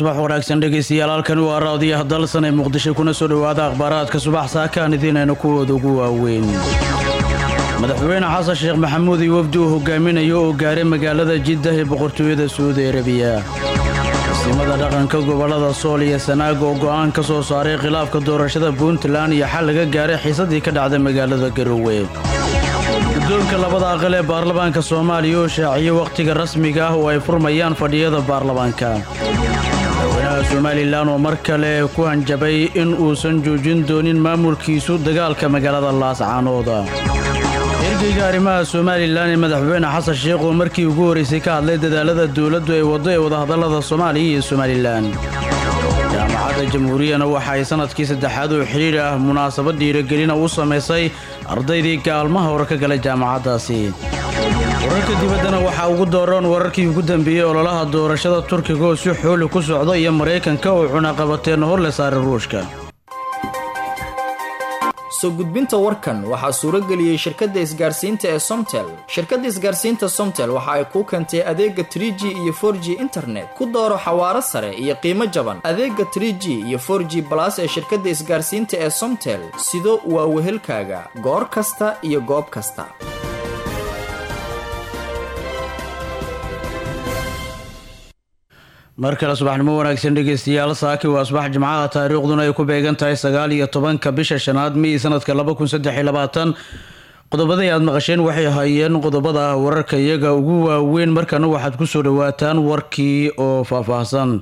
subax wanaagsan dhegaystayaal halkani waa raadiyaha dalsan ee muqdisho kuna soo dhowaada akhbaaraadka subax saakaan idiinayna kuwooda ugu waaweyn madaxweyne xasan sheekh maxamuud iyo wafdi uu hogaaminayo oo gaaray magaalada jiddah ee boqortooyada saudi arabiya masiimada dhaqanka gobollada sool iyo sanaag oo go'aan ka soo saaray khilaafka doorashada puntland iyo xal laga gaaray xiisadii ka dhacday magaalada garowe guddoonka labada aqal ee baarlamaanka soomaaliya oo shaaciyey wakhtiga rasmiga ah oo ay furmayaan fadhiyada baarlamaanka madaxweynaha somalilan oo mar kale ku hanjabay in uusan joojin doonin maamulkiisu dagaalka magaalada laascaanooda ergeyga arrimaha somalilan ee madaxweyne xasan sheekh oo markii ugu horraysay ka hadlay dadaalada dowladdu ay waddo ee wadahadallada soomaaliya iyo somalilan jaamacadda jamhuuriyana waxa ay sannadkii saddexaad oo xidhiir ah munaasabad dhiiragelina u samaysay ardaydii gaalmaha hore ka galay jaamacaddaasi wararka dibaddana waxaa ugu dooran wararkii ugu dambeeyey ololaha doorashada turkiga oo si xooli ku socda iyo maraykanka oo cunaqabateen hor le saaray ruushka soo gudbinta warkan waxaa suurageliyey shirkadda isgaarsiinta ee somtel shirkadda isgaarsiinta somtel waxa ay kuu keentay adeega tr g iyo for g internet ku dooro xawaaro sare iyo qiimo jaban adeega tr g iyo for g balas ee shirkadda isgaarsiinta ee somtel sido waa wehelkaaga goor kasta iyo goob kasta mar kale subaxnimo wanaagsan dhegaystayaal saaki waa subax jimcaha taariikhduna ay ku beegan tahay sagaal iyo tobanka bisha shanaad mey sanadka laba kun saddex iyo labaatan qodobadii aad maqasheen waxay hayeen qodobada wararka iyaga ugu waaweyn markana waxaad kusoo dhawaataan warkii oo faahfaahsan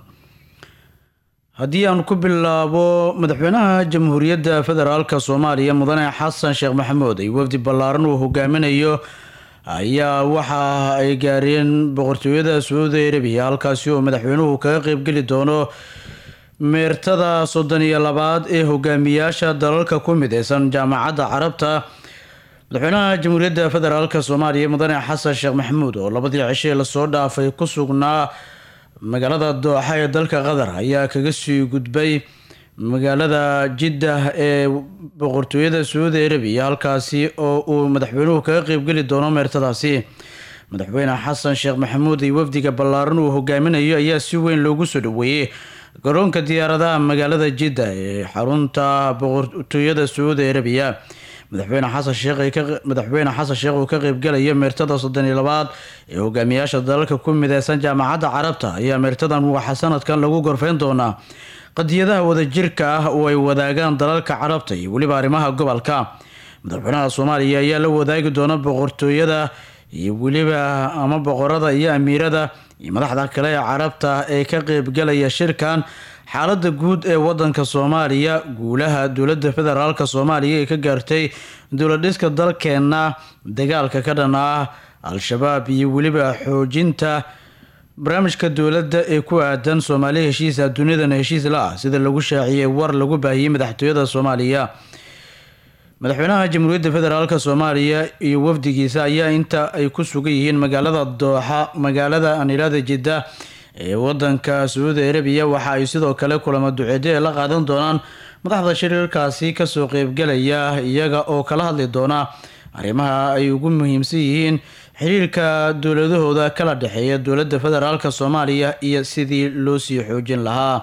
haddii aan ku bilaabo madaxweynaha jamhuuriyadda federaalk soomaaliya mudane xasan sheekh maxamuud ay wafdi ballaaran uu hogaaminayo ayaa waxa ay gaareen boqortooyada sacuudi arabiya halkaasi oo madaxweynuhu kaga qeybgeli doono meertada soddon iyo labaad ee hogaamiyaasha dalalka ku mideysan jaamacadda carabta madaxweynaha jamhuuriyadda federaalk soomaaliya mudane xasan sheekh maxamuud oo labadii cishe lasoo dhaafay ku sugnaa magaalada dooxa ee dalka qatar ayaa kaga sii gudbay magaalada jiddah ee boqortooyada sacuudi arabiya halkaasi oo uu madaxweynuhu kaga qeybgeli doono meertadaasi madaxweyne xasan sheekh maxamuud iyo wafdiga ballaaran uu hogaaminayo ayaa si weyn loogu soo dhaweeyey garoonka diyaaradaha magaalada jidda ee xarunta boqortooyada sacuudi arabiya madaxweyne xasan sheekh madaxweyne xasan sheekh uu ka qeybgalayo meertada soddon iyo labaad ee hogaamiyaasha dalalka ku mideysan jaamacadda carabta ayaa meertadan waxa sanadkan lagu gorfeyn doonaa qadiyadaha wadajirka ah oo ay wadaagaan dalalka carabta iyo weliba arrimaha gobolka madaxweynaha soomaaliya ayaa la wadaagi doona boqortooyada iyo weliba ama boqorada iyo amiirada iyo madaxda kale ee carabta ee ka qeybgalaya shirkan xaalada guud ee wadanka soomaaliya guulaha dowladda federaalk soomaaliya ee ka gaartay dowladhiska dalkeena dagaalka ka dhan ah al-shabaab iyo weliba xoojinta barnaamijka dowladda ee ku aadan soomaaliya heshiisa dunidana heshiis la ah sida lagu shaaciyey war lagu baahiyey madaxtooyada soomaaliya madaxweynaha jamhuuriyadda federaalk soomaaliya iyo wafdigiisa ayaa inta ay ku sugan yihiin magaalada dooxa magaalada anilada jidda ee wadanka sacuudi arabiya waxa ay sidoo kale kulamo duceedyo ee la qaadan doonaan madaxda shirarkaasi kasoo qeybgalaya iyaga oo kala hadli doona arrimaha ay ugu muhiimsan yihiin xiriirka dowladahooda kala dhexeeya dowladda federaalk soomaaliya iyo sidii loo sii xoojin lahaa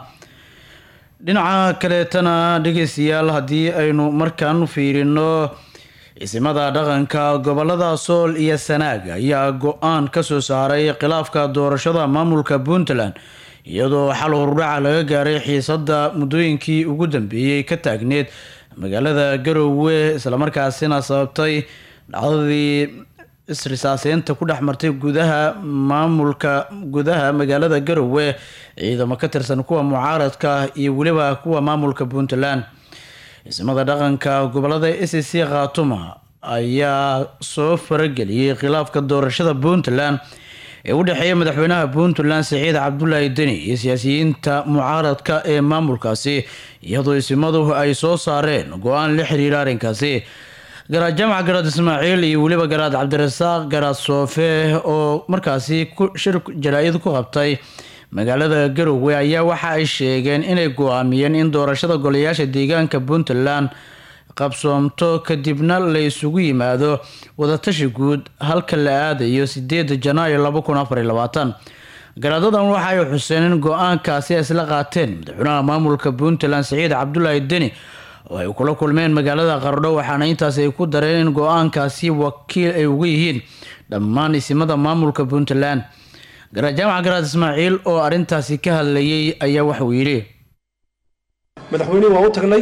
dhinaca kaleetana dhegeystayaal haddii aynu markaan fiirino ciisimada dhaqanka gobolada sool iyo sanaag ayaa go-aan kasoo saaray khilaafka doorashada maamulka puntland iyadoo xal hordhaca laga gaaray xiisada muddooyinkii ugu dambeeyey ka taagneed magaalada garowe islamarkaasina sababtay dhacdadii isrisaaseynta ku dhex martay gudaha maamulka gudaha magaalada garowe ciidamo ka tirsan kuwa mucaaradka iyo weliba kuwa maamulka puntland ciisimada dhaqanka gobolada s c khaatuma ayaa soo farageliyey khilaafka doorashada puntland ee u dhexeeya madaxweynaha puntland siciid cabdulaahi deni iyo siyaasiyiinta mucaaradka ee maamulkaasi iyadoo isimadu ay soo saareen go-aan la xiriira arrinkaasi garaad jaamac garaad ismaaciil iyo weliba garaad cabdirasaaq garaad soofe oo markaasi shir jaraa-id ku qabtay magaalada garowe ayaa waxa ay sheegeen inay go-aamiyeen in doorashada golayaasha deegaanka puntland qabsoomto kadibna la isugu yimaado wadatashi guud halka la aadayo sideeda janaayo laba kun afar iyo labaatan garaadadan waxa ay xuseen in go-aankaasi ay isla qaateen madaxweynaha maamulka puntland siciid cabdulaahi deni oo ay kula kulmeen magaalada qardho waxaana intaas ay ku dareen in go-aankaasi wakiil ay uga yihiin dhammaan isimada maamulka puntland garajaamac garaad ismaaciil oo arrintaasi ka hadlayay ayaa waxauu yidhi madaxweynihii waa u tagnay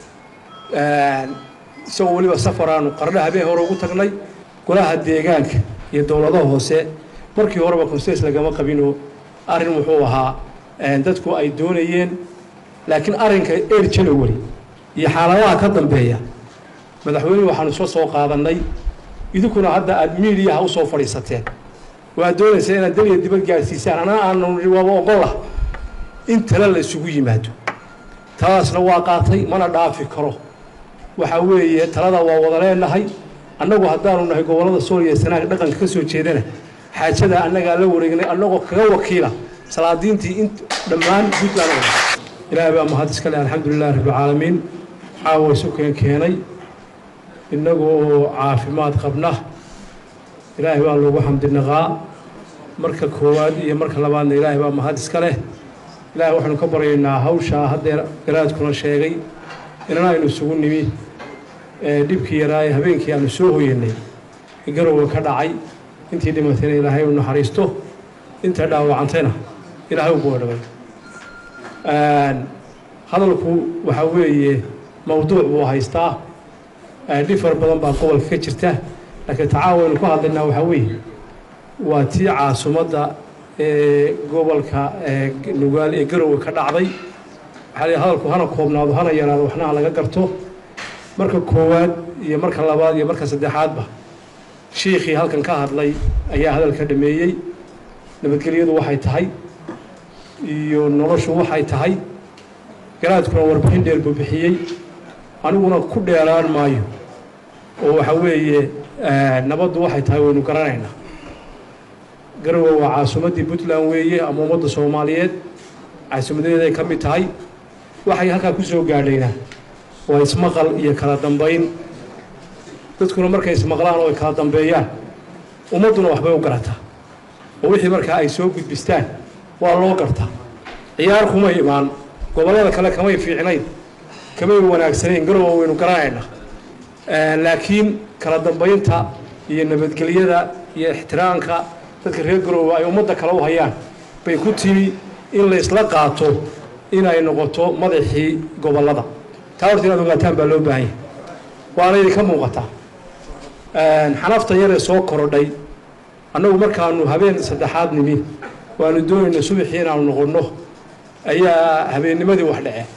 isagoo weliba safaraanu qardho habeen hore ugu tagnay golaha deegaanka iyo dowladaha hoose markii horeba conses lagama qabinoo arrin wuxuu ahaa dadku ay doonayeen laakiin arrinka eer january iyo xaaladaha ka dambeeya madaxweynuhu waxaanu soo soo qaadannay idinkuna hadda aada miidiyaha u soo fadhiisateen waad doonaysaa inaad daliya dibad gaadhsiisaan anaa aanu waaba ogolah in tale la isugu yimaado taladaasna waa qaatay mana dhaafi karo waxaa weeye talada waa wada leenahay annagu haddaanu nahay gobollada sooliya sanaag dhaqanka ka soo jeedana xaajada annagaa la wareegnay annagoo kaga wakiila salaadiintii in dhammaan puntland ilaahay baa mahad iska leh alxamdulilahi rabbilcaalamiin caawa isu keen keenay innagoo caafimaad qabna ilaahay baa loogu xamdinaqaa marka koowaad iyo marka labaadna ilaahay baa mahad iska leh ilaahay waxaanu ka baryaynaa hawshaa haddeer garaadkuna sheegay inana aynu isugu nimi dhibkii yaraaye habeenkii aanu soo hoyanay garowa ka dhacay intii dhimatayna ilaahay u naxariisto inta dhaawacantayna ilaahay u boodhabay hadalku waxaa weeye mawduuc buu haystaa dhifar badan baa gobolka ka jirta laakiin tacaawaynu ka hadlaynaa waxaa weeye waa tii caasimadda ee gobolka nugaal ee garowe ka dhacday waxaa lii hadalku hana koobnaado hana yaraado waxnaha laga garto marka koowaad iyo marka labaad iyo marka saddexaadba shiikhii halkan ka hadlay ayaa hadalka dhameeyey nabadgelyadu waxay tahay iyo noloshu waxay tahay garaadkuna warbixin dheer buu bixiyey aniguna ku dheeraan maayo oo waxa weeye nabaddu waxay tahay waynu garanaynaa garowe waa caasimaddii puntland weeye ama ummadda soomaaliyeed caasimadeeday ka mid tahay waxay halkaa ku soo gaadhaynaa waa ismaqal iyo kala dambayn dadkuna markay ismaqlaan oo ay kala dambeeyaan ummadduna waxbay u garataa oo wixii markaa ay soo gudbistaan waa loo gartaa ciyaar kumay imaan gobollada kale kamay fiicnayn kamay wanaagsanayn garowa waynu garanaynaa laakiin kala dambaynta iyo nabadgelyada iyo ixtiraamka dadka reer garoowe ay ummadda kale u hayaan bay ku timi in la isla qaato inay noqoto madaxii gobollada taa horta inaad ogaataan baa loo baahan yahay waana idinka muuqataa xanafta yaree soo korodhay annagu markaanu habeen saddexaad nimi waanu doonayna subaxii inaanu noqonno ayaa habeennimadii wax dhace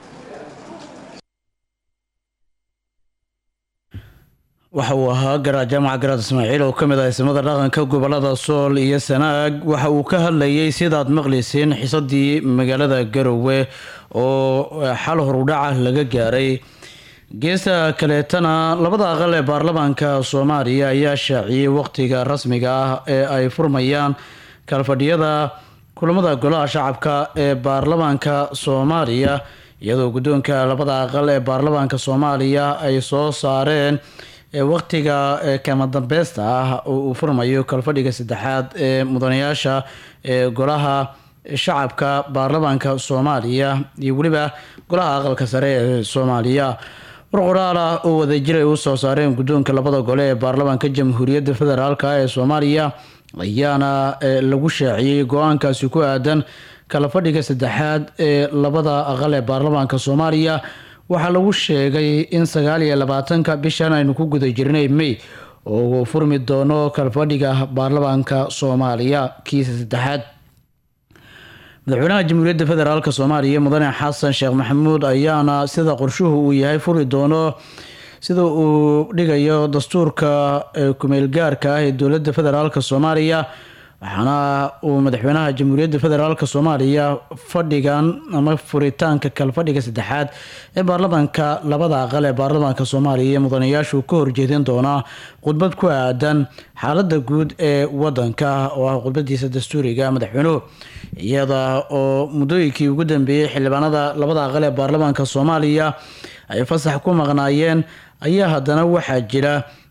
waxa uu ahaa garaad jaamaca garaad ismaaciil oo ka mid ah ismada dhaqanka gobolada sool iyo sanaag waxa uu ka hadlayay sidaad maqlayseen xisadii magaalada garowe oo xal horudhaca laga gaaray geesta kaleetana labada aqal ee baarlamaanka soomaaliya ayaa shaaciyey waqtiga rasmiga ah ee ay furmayaan kalfadhiyada kulamada golaha shacabka ee baarlamaanka soomaaliya iyadoo guddoonka labada aqal ee baarlamaanka soomaaliya ay soo saareen waqtiga kama dambeysta ah oo uu furmayo kalfadhiga saddexaad ee mudanayaasha ee golaha shacabka baarlamaanka soomaaliya iyo weliba golaha aqalka sare ee soomaaliya war qoraal ah oo wadajir ay u soo saareen guddoonka labada gole ee baarlamaanka jamhuuriyadda federaalk ee soomaaliya ayaana lagu shaaciyey go-aankaasi ku aadan kala fadhiga saddexaad ee labada aqal ee baarlamaanka soomaaliya waxaa lagu sheegay in sagaal iyo labaatanka bishan aynu ku guda jirnay may oo uu furmi doono kalfadhiga baarlamaanka soomaaliya kiisa saddexaad madaxweynaha jamhuuriyadda federaalk soomaaliya mudane xasan sheekh maxamuud ayaana sida qorshuhu uu yahay furi doono sida uu dhigayo dastuurka kumeelgaarka ah ee dowladda federaalk soomaaliya waxaana uu madaxweynaha jamhuuriyadda federaalk soomaaliya fadhigan ama furitaanka kalfadhiga saddexaad ee baarlamaanka labada aqal ee baarlamaanka soomaaliya iyo mudanayaashu ka horjeedin doonaa khudbad ku aadan xaalada guud ee wadanka oo ah khudbadiisa dastuuriga madaxweynuhu iyada oo muddooyinkii ugu dambeeyey xildhibaanada labada aqal ee baarlamaanka soomaaliya ay fasax ku maqnaayeen ayaa haddana waxaa jira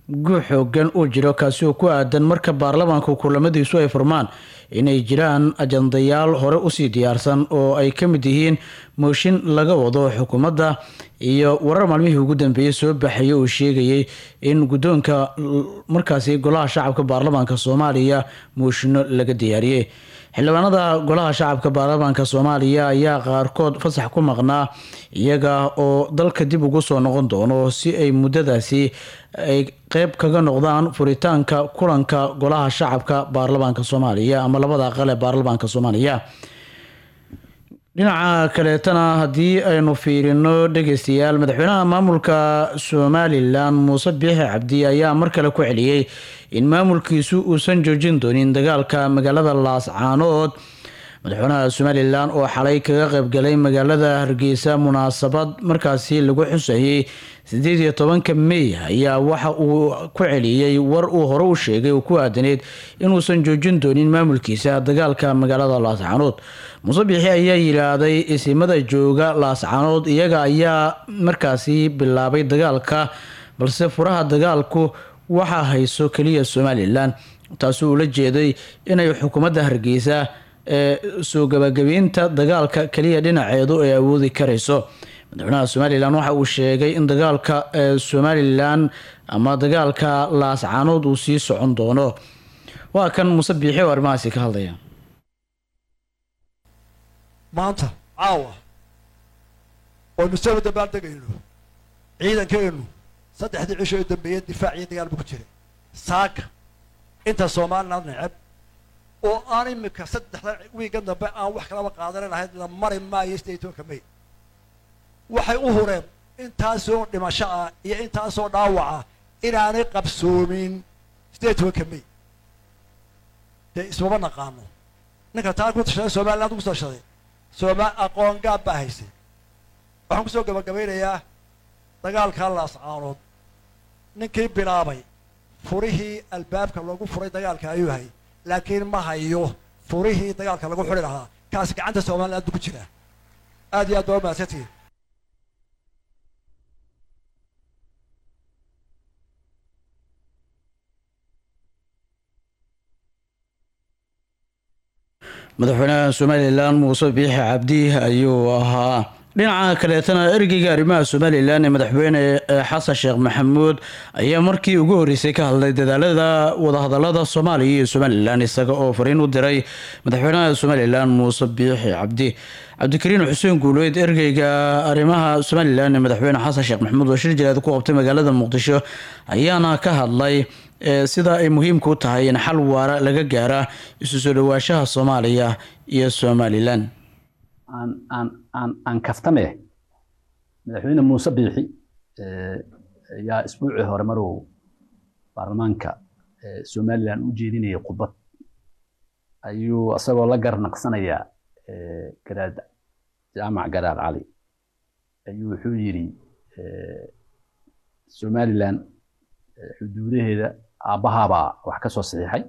guux xoogan uu jiro kaasi oo ku aadan marka baarlamaanka kulamadiisu ay furmaan inay jiraan ajandayaal hore usii diyaarsan oo ay ka mid yihiin mooshin laga wado xukuumadda iyo warar maalmihii ugu dambeeyey soo baxaya uu sheegayay in guddoonka markaasi golaha shacabka baarlamaanka soomaaliya mooshino laga diyaariyey xildhibaanada golaha shacabka baarlamaanka soomaaliya ayaa qaarkood fasax ku maqnaa iyaga oo dalka dib ugu soo noqon doono si ay muddadaasi ay qeyb kaga noqdaan furitaanka kulanka golaha shacabka baarlamaanka soomaaliya ama labada aqal ee baarlamaanka soomaaliya dhinaca kaleetana haddii aynu fiirino dhegeystayaal madaxweynaha maamulka somalilan muuse biixi cabdi ayaa mar kale ku celiyey in maamulkiisu uusan joojin doonin dagaalka magaalada laascaanood madaxweynaha somalilan oo xalay kaga qeybgalay magaalada hargeysa munaasabad markaasi lagu xusayay sideed iyo tobanka mey ayaa waxa uu ku celiyey war uu hore u sheegay oo ku aadaneyd inuusan joojin doonin maamulkiisa dagaalka magaalada laascaanood muuse biixi ayaa yidhaahday isimada jooga laascaanood iyaga ayaa markaasi bilaabay dagaalka balse furaha dagaalku waxaa hayso keliya somalilan taasi uu la jeeday inay xukuumadda hargeysa ee soo gabagabeynta dagaalka keliya dhinaceedu ay awoodi karayso madaxweynaha somalilan waxa uu sheegay in dagaalka ee somalilan ama dagaalka laascaanood uu sii socon doono waa kan muuse biixi oo arrimahaasi ka hadlaya maanta caawa oynu soo dabaal degayno ciidankeennu saddexdii cisho ee dambeeyey difaac iyo dagaal buu ku jiray saaka inta somaliland neceb oo aan imika saddexda wiiga dambe aan wax kalaba qaadanan ahayd la mari maayo sideed tobanka may waxay u hureen intaasoo dhimasho ah iyo intaasoo dhaawaca inaanay qabsoomin sideed tobanka may dee ismama naqaano ninka taa ku tashaday somaliland ku tashaday sooma aqoon gaab baa haysay waxaan kusoo gabagabaynayaa dagaalkaa laascaanood ninkii bilaabay furihii albaabka loogu furay dagaalka ayuu hay laakiin ma hayo furihii dagaalka lagu xuri lahaa kaasi gacanta somaliland buu ku jiraa aad iyo aad baa u mahadsantihin madaxweynaha somalilan muuse biixi cabdi ayuu ahaa dhinaca kaleetana ergeyga arrimaha somalilan ee madaxweyne xasan sheekh maxamuud ayaa markii ugu horreysay ka hadlay dadaalada wadahadalada soomaaliya iyo somalilan isaga oo fariin u diray madaxweynaha somalilan muuse biixi cabdi cabdikariin xuseen guuleed ergeyga arrimaha somalilan ee madaxweyne xasan sheekh maxamuud oo shir jilaad ku qabtay magaalada muqdisho ayaana ka hadlay sida ay muhiimka u tahay in xal waara laga gaara isu soo dhawaashaha soomaaliya iyo somalilan aan aan aan aan kaftame madaxweyne muuse biixi ayaa isbuucii hore maruu baarlamaanka somalilan u jeedinayay khudbad ayuu isagoo la garnaqsanaya garaad jaamac garaad cali ayuu wuxuu yidhi somalilan xuduudaheeda aabbahaabaa wax ka soo saxiixay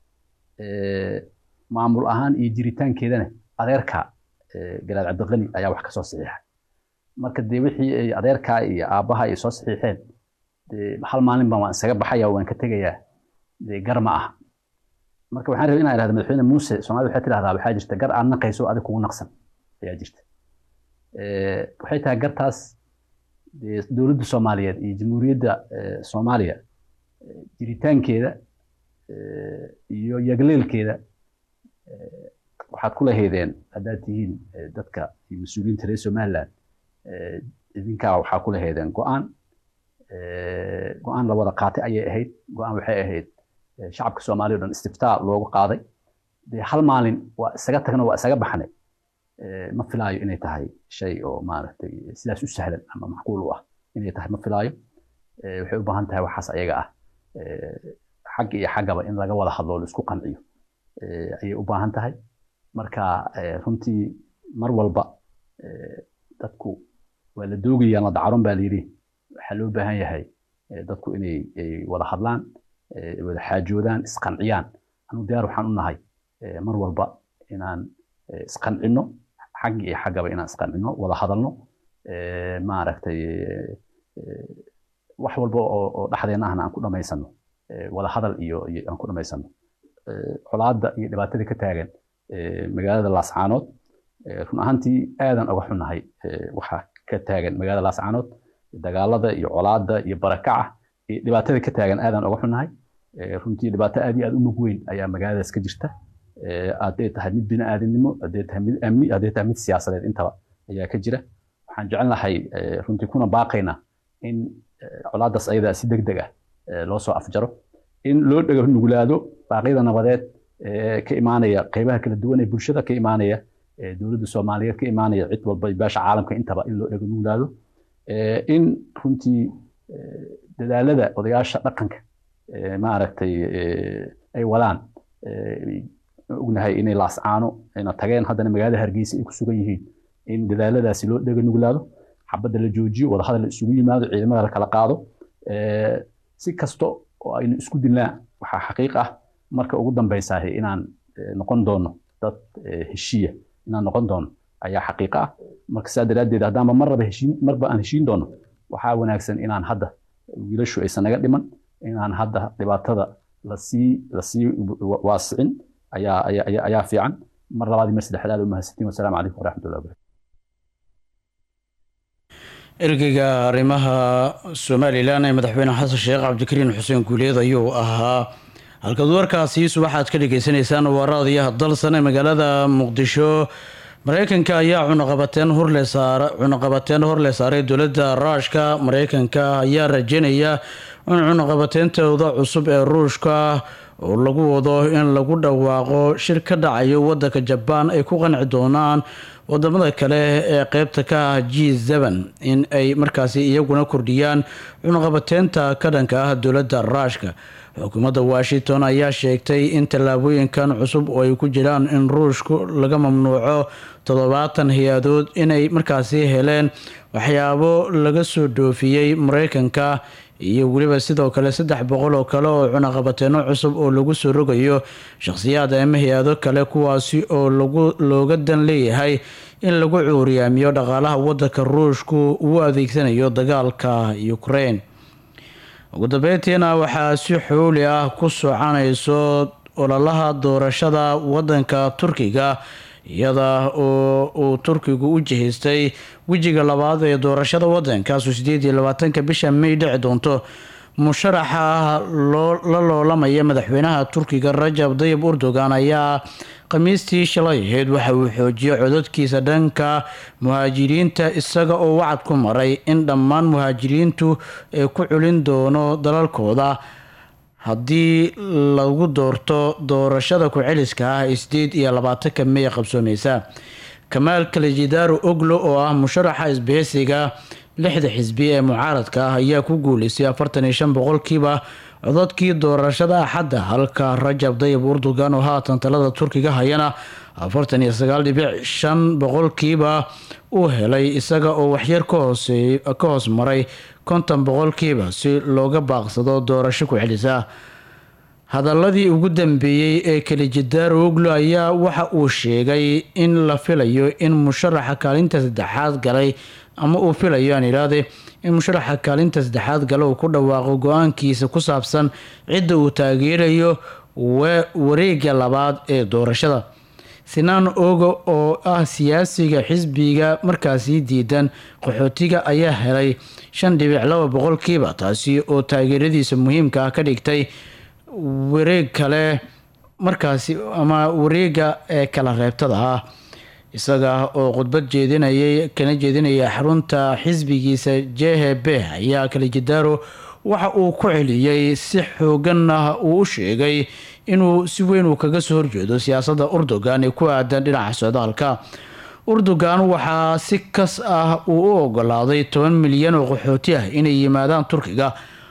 maamul ahaan iyo jiritaankeedana adeerka garaad cabdiqani ayaa wax ka soo saxiixay marka dee wixii ay adeerkaa iyo aabbaha ay soo saxiixeen dee hal maalin baan waan isaga baxaya waan ka tegayaa dee gar ma aha marka waxaan rabay inaan ihahda madaxweyne muuse soomaalida waxay tidhahdaa waxaa jirta gar aad naqayso adig kugu naqsan ayaa jirta waxay tahay gartaas dowladda soomaaliyeed iyo jamhuuriyadda soomaaliya jiritaankeeda iyo yagleelkeeda waxaad ku lahaydeen haddaad tihiin dadka iyo mas-uuliyiinta reer somaliland idinkaa waxaa ku lahaydeen go-aan go-aan la wada qaatay ayay ahayd go-aan waxay ahayd shacabka soomaaliya o dhan istiftaa loogu qaaday dee hal maalin waa isaga tagna waa isaga baxnay ma filaayo inay tahay shay oo maaragtay sidaas u sahlan ama macquul u ah inay tahay ma filaayo waxay u baahan tahay waxaas ayaga ah xag iyo xaggaba in laga wada hadlo laisku qanciyo ayay u baahan tahay marka runtii mar walba dadku waa la doogayaan la dacaron baa layidhi waxaa loo baahan yahay dadku inay wada hadlaan wada xaajoodaan isqanciyaan anu diyaar waxaan u nahay mar walba inaan isqancino xag iyo xaggaba inaan isqancino wada hadalno maaragtay wax walba oo dhexdeena ahna aan ku dhamaysano wada hadal iyo aan ku dhamaysano colaadda iyo dhibaatada ka taagan magaalada laascaanood run ahaantii aadan uga xunnahay waxaa ka taagan magaalada laascaanood dagaalada iyo colaadda iyo barakaca iyo dhibaatada ka taagan aadan uga xunnahay runtii dhibaato aad iyo aad u mug weyn ayaa magaaladaas ka jirta hadday tahay mid bini'aadanimo hadday tahay mid amni hadday tahay mid siyaasadeed intaba ayaa ka jira waxaan jecelnahay runtii kuna baaqaynaa in colaaddaas ayadaa si deg deg ah loo soo afjaro in loo dhego nuglaado baaqyada nabadeed ka imaanaya qeybaha kala duwan ee bulshada ka imaanaya dowladda soomaaliyeed ka imaanaya cid walba beesha caalamka intaba in loo dhego nuglaado in runtii dadaalada odayaasha dhaqanka maaragtay ay wadaan ognahay inay laascaano ayna tageen haddana magaalada hargeysa ay ku sugan yihiin in dadaaladaasi loo dhega nuglaado xabadda la joojiyo wadahadal la isugu yimaado ciidamada la kala qaado si kasto oo aynu isku dilnaa waxaa xaqiiq ah marka ugu dambaysaah inaan noqon doono dad heshiiya inaan noqon doono ayaa xaqiiq ah marka saa daraaddeed haddaanba marraba heshiin marba aan heshiin doono waxaa wanaagsan inaan hadda wiilashu aysan naga dhiman inaan hadda dhibaatada lasii lasii waasicin ayaa ayaa ayaa fiican mar labaad iyo mar saddexdaad umahadsantiin wasalaamu calaykum waraxmatullahi wabarakatu ergeyga arrimaha somalilan ee madaxweyne xasan sheekh cabdikariin xuseen guuleed ayuu ahaa halkaad warkaasiis waxaad ka dhagaysanaysaan waraadiyaha dalsan ee magaalada muqdisho mareykanka ayaa cunaqabateen horle saar cunaqabateen horle saaray dowladda ruushka mareykanka ayaa rajeynaya in cunaqabateentooda cusub ee ruushka oo lagu wado in lagu dhawaaqo shir ka dhacayo wadanka jabaan ay ku qanci doonaan wadamada kale ee qeybta ka ah g n in ay markaasi iyaguna kordhiyaan cunaqabateynta ka dhanka ah dowladda ruushka xukuumadda washington ayaa sheegtay in tallaabooyinkan cusub oo ay ku jiraan in ruushku laga mamnuuco toddobaatan hay-adood inay markaasi heleen waxyaabo laga soo dhoofiyey mareykanka iyo weliba sidoo kale saddex boqol oo kale oo cunaqabateeno cusub oo lagu soo rogayo shakhsiyaad ama hay-ado kale kuwaasi oo lagu looga dan leeyahay in lagu cuuriyaamiyo dhaqaalaha wadanka ruushku uu adeegsanayo dagaalka ukraine ugu dambeyntiina waxaa si xooli ah ku soconayso ololaha doorashada wadanka turkiga iyada oo uu turkigu u jihaystay wejiga labaad ee doorashada wadankaasoo sideed iyo labaatanka bisha may dhici doonto musharaxa la loolamaya madaxweynaha turkiga rajab dayib erdogan ayaa khamiistii shalay ahayd waxa uu xoojiyey codadkiisa dhanka muhaajiriinta isaga oo wacad ku maray in dhammaan muhaajiriintu ay ku culin doono dalalkooda haddii lagu doorto doorashada ku-celiska ah ee sideed iyo labaatanka may qabsoomeysa kamaal kalijidaaro oglo oo ah musharaxa isbaheysiga lixda xisbi ee mucaaradka ah ayaa ku guuleystay afartan iyo shan boqolkiiba codadkii doorashada axadda halka rajab dayib erdogan oo haatan talada turkiga hayana afartan iyo sagaal dhibic shan boqolkiiba uu helay isaga oo waxyar ka hoos maray konton boqolkiiba si looga baaqsado doorasho ku-celisa hadaladii ugu dambeeyey ee kalijidaaro oglo ayaa waxa uu sheegay in la filayo in musharaxa kaalinta saddexaad galay ama uu filayo aan idhaahde in musharaxa kaalinta saddexaad gale uu ku dhawaaqo go-aankiisa ku saabsan cidda uu taageerayo wareega labaad ee doorashada sinaan ogo oo ah siyaasiga xisbiga markaasi diidan qaxootiga ayaa helay shan dhibic laba boqolkiiba taasi oo taageeradiisa muhiimka ah ka dhigtay wareeg kale markaasi ama wareega ee kala reebtada ah isaga oo khudbad jeedinayay kana jeedinaya xarunta xisbigiisa jhb ayaa kalijidaaro waxa uu ku celiyey si xooganna uu u sheegay inuu si weyn uu kaga soo horjeedo siyaasadda erdogan ee ku aadan dhinaca socdaalka erdogan waxaa si kas ah uu u ogolaaday toban milyan oo qaxooti ah inay yimaadaan turkiga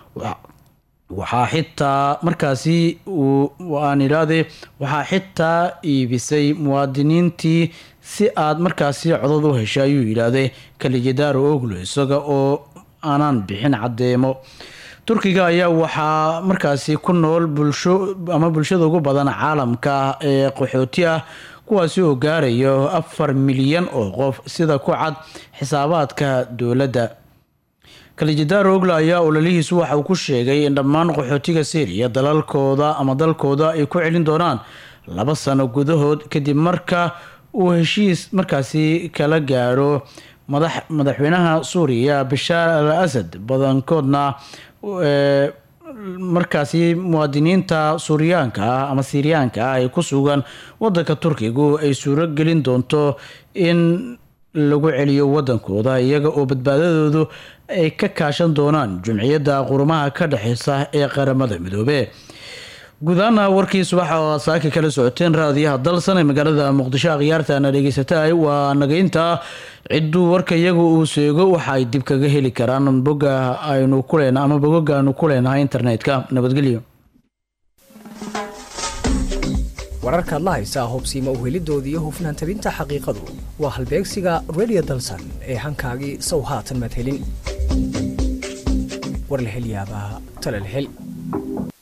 waxaa xitaa markaasi aan idhaahde waxaa xitaa iibisay muwaadiniintii si aad markaasi codod u heshay ayuu yidhaahday kalijidaaro oglo isaga oo aanaan bixin caddeemo turkiga ayaa waxaa markaasi ku nool bulsho ama bulshada ugu badan caalamka ee qaxooti ah kuwaasi oo gaarayo afar milyan oo qof sida ku cad xisaabaadka dowladda kalijidaar ogla ayaa ololihiisu waxa uu ku sheegay in dhammaan qaxootiga syriya dalalkooda ama dalkooda ay ku celin doonaan laba sano gudahood kadib marka uu heshiis markaasi kala gaaro madax madaxweynaha suuriya bashaar al asad badankoodna markaasi muwaadiniinta suuriyaanka ah ama siiriyaanka ah ee ku sugan wadanka turkigu ay suuro gelin doonto in lagu celiyo wadankooda iyaga oo badbaadadoodu ay ka kaashan doonaan jumciyadda qurumaha ka dhexeysa ee qaramada midoobe guudahaana warkii subaxa oo aad saaki kala socoteen raadiyaha dalsan ee magaalada muqdisho akhyaartaana dhegeysataay waa nagaynta cidduu warka iyagu uu seego waxa ay dib kaga heli karaan boga aynu kulen ama bogoga aynu ku leenahay internetka nabadgelyo wararkaad la haysaa hubsiima uhelidoodii hufnaan tabinta xaqiiqadu waa halbeegsiga radio dalsan ee hankaagii sow haatan maad helin war la hel yaabaa tale la hel